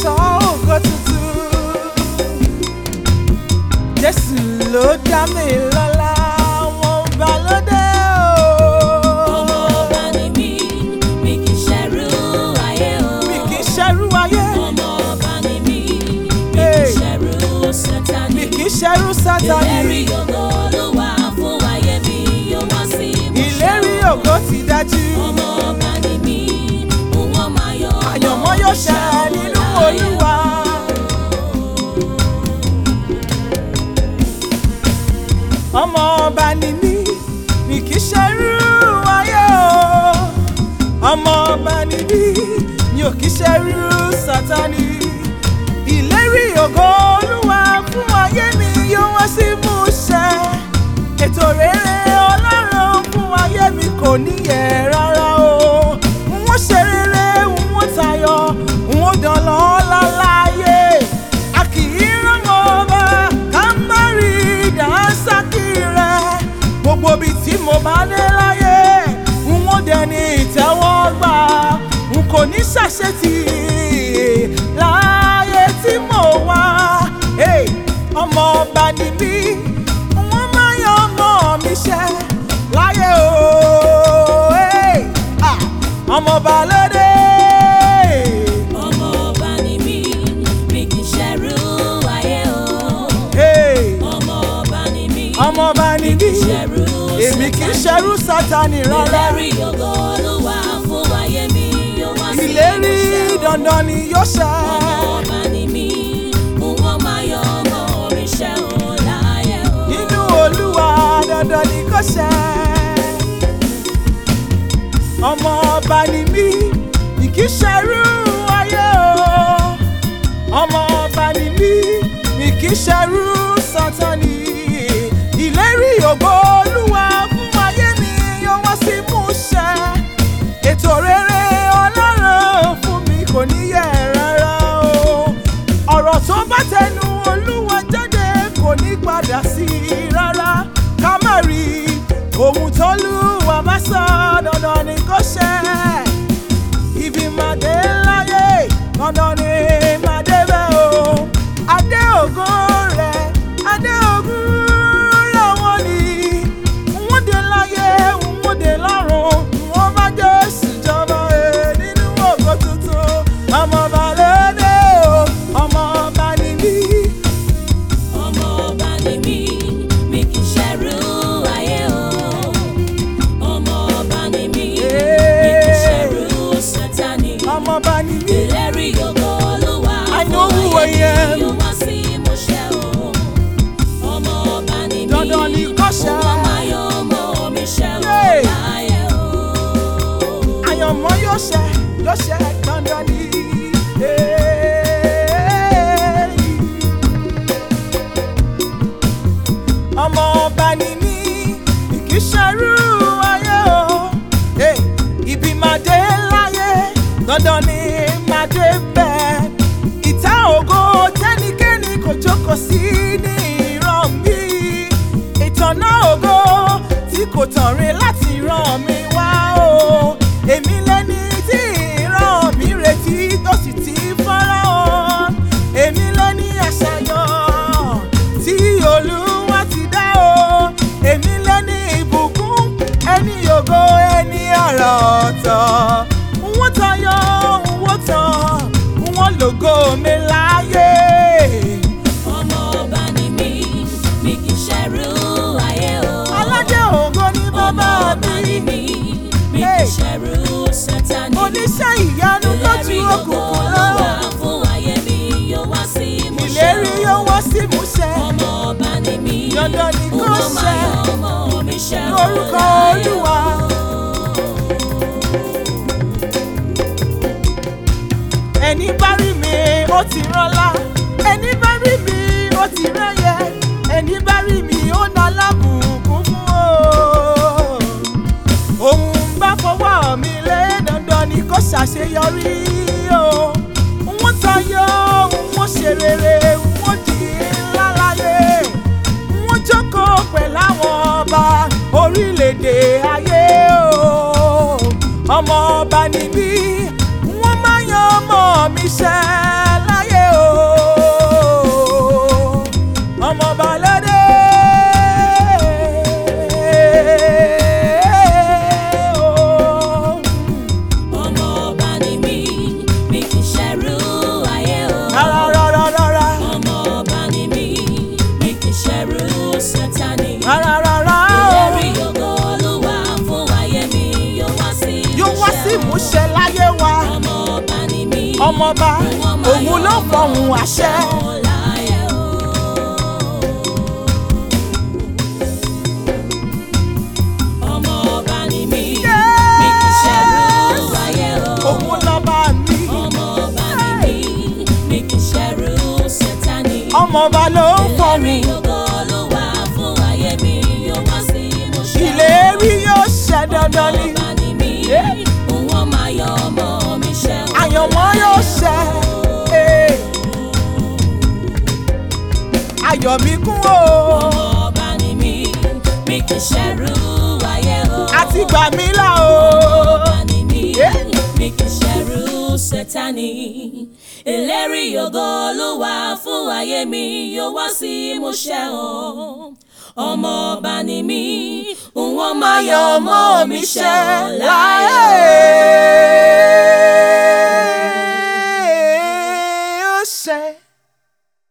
wọṣọ ògo tuntun. Jésù ló dá mi lọ́lá, wọn bá lóde o. Ọmọ ọba ni mí, mi kì í ṣẹrú ayé o. Mi kì í ṣẹrú ayé, Ọmọ ọba ni mí, mi kì Hey. í ṣẹrú Sátánì. mi kì í ṣẹrú Sátánì. Ìlérí ògo Olúwa fún ayé mi yóò wá sí ìmúṣẹ. Ìlérí ògo ti dájú. Ọmọ ọba ni mí, òun máa yọ ọmọ Àyànmọ́ yóò ṣẹ nínú Olúwa. Ọmọ ọba ni mí, mi kì í ṣerú ayé o. Ọmọ ọba ni mí, mi ò kì í ṣerú Sátánì. Ìlérí ògo Olúwa fún ayé mi yóò wá sí ìmúṣẹ. Ètò rere Ọlọ́run fún ayé mi kò níyẹ̀ rárá o. Wọ́n ṣe rere, wọ́n tayọ, wọ́n dán lọ́lá láyé. A kì í rán ọba ká má rí dànsákì rẹ̀. Gbogbo ibi tí mo bá dé láyé, wọ́n dẹni ìtẹ́wọ́gbà. N kò ní ṣàṣetì láyé tí mo wá. Hey, ọmọ ọba ni mí, wọ́n máa yan ọmọ mi ṣẹ́ láyé o. Hey, ah, ọmọ ọba lóde. Ọmọ ọba ni mí, mi kì í ṣẹrú ayé o. Hey, Ọmọ ọba ni mí, ọmọ ọba ni mí, ṣẹrú èmi kì í ṣerú Sátánì rárá. Ìlérí ògo Olúwa fún ayé mi yóò wá sí Ìlérí ìmúṣẹ o. dandan ni yóò ṣẹ. Ọmọ ọba ni mí, òun máa yọ ọmọ mi ṣẹ́ o láyé o. Nínú Olúwa dandan ni kò ṣẹ. Ọmọ ọba ni mí, mi kì í ṣerú ayé o. Ọmọ ọba ni mí, mi kì í ṣerú Sátánì. Ìlérí ògo Olúwa fún ayé mi yóò wá sí ìmúṣẹ. Ètò rere Ọlọ́run fún mi kò níyẹ̀ rárá o. Ọ̀rọ̀ tó bá tẹnu Olúwa jáde kò ní padà sí i rárá. Ká má rí ohun tó lúwa bá sọ dandan ni kò ṣẹ. Ibi máa dé láyé dandan ni máa débẹ̀ o. Adé ògo rẹ̀, adé ògùn lọ́wọ́ ni. Wọ́n dé láyé, wọ́n dé lọ́run, wọ́n bá Jésù jọba ẹ̀ nínú ògo tuntun. Ọmọ ọba lóde o, ọmọ ọba ni mí. Ọmọ ọba ni mí, mi kì í ṣẹrú ayé o. Ọmọ ọba ni mí, mi kì í ṣẹrú Sátánì. Ọmọ ọba ni mí. Ìlérí ògo Olúwa I know fún who I ayé am. mi yóò wá sí ìmúṣẹ o. Ọmọ ọba ni mí, Dandan ni kó ṣẹ. òun máa yọ ọmọ mi ṣẹ́ o Hey. láyé o. àyànmọ́ yóò ṣẹ yóò ṣẹ dandan ni. ọmọ ọba ni mí kì í ṣerú ayé o Hey, ibi máa dé láyé dandan ni máa dé bẹ́ẹ̀ ìta ògo tẹ́nikẹ́ni kò jókòó sí ní ìran mi ìtànà ògo tí kò tàn rí láti ràn mí wá o èmi lẹ́ni tí ìran mi retí tó sì ti fọ́nrán o èmi lẹ́ni àṣàyàn tí olúwa ti dá o èmi lẹ́ni ìbùkún ẹni ògo ẹni àrà ọ̀tọ̀ wọ́n tayọ wọ́n tàn wọ́n lògo mi láyé. Ọmọ ọba ni mí, mi kì í ṣẹrú ayé o. aládé ògo ni Ọmọ bàbá ọba ni mi mí, mi kì Hey. í ṣẹrú Sátánì. oníṣẹ́ ìyanu Ìlérí lójú ògo òkùnkùn Olúwa lọ fún ayé mi yóò wá sí ìmúṣẹ ìlérí o. yóò wá sí ìmúṣẹ Ọmọ ọba ni mí, Dandan ni kó òun máa ṣẹ. yọ ọmọ mi ṣẹ́ o lórúkọ láyé o. olúwa. ẹni bá rí mi ó ti rọ́lá ẹni bá rí mi ó ti rẹ́yẹ ẹni bá rí mi ó ná lábùkún fún o. òun bá fọwọ́ mi lé dandan ni kó ṣàṣeyọrí o. wọ́n tayọ wọ́n ṣe rere wọ́n di ńlá láyé wọ́n jókòó pẹ̀lú àwọn ọba orílẹ̀-èdè ayé o. ọmọ ọba ni mí wọ́n máa yan ọmọ mi ṣẹ́ láyé. ọmọọba òun ló fọhùn àṣẹ. láyé o. ọmọ ọba ni mí mi kì í ṣẹrú ayé o. òun lọ́ba mi ọmọ ọba ni mí mi kì í ṣẹrú sátánì. ọmọọba ló ń fọhùn ògo Olúwa fún ayé mi yóò wá sí ìmúṣẹ. ìlérí yóò ṣẹ dandan ni ọba ni mí òun ọmọ ayọ̀ ọmọ mi ṣẹ o. àyànmọ́ yóò ṣẹ. eh. ayọ̀ mi kún o ọba ni mí mi kì í ṣẹrú ayé o. àti gbà mí là o. ọba ni mí Yeah. mi kì í ṣẹrú sátánì. ìlérí ògo Olúwa fún ayé mi yóò wá sí ìmúṣẹ o. ọmọ ọba ni mí òun ọmọ ayọ̀ ọmọ mi ṣẹ o láyé. láyé.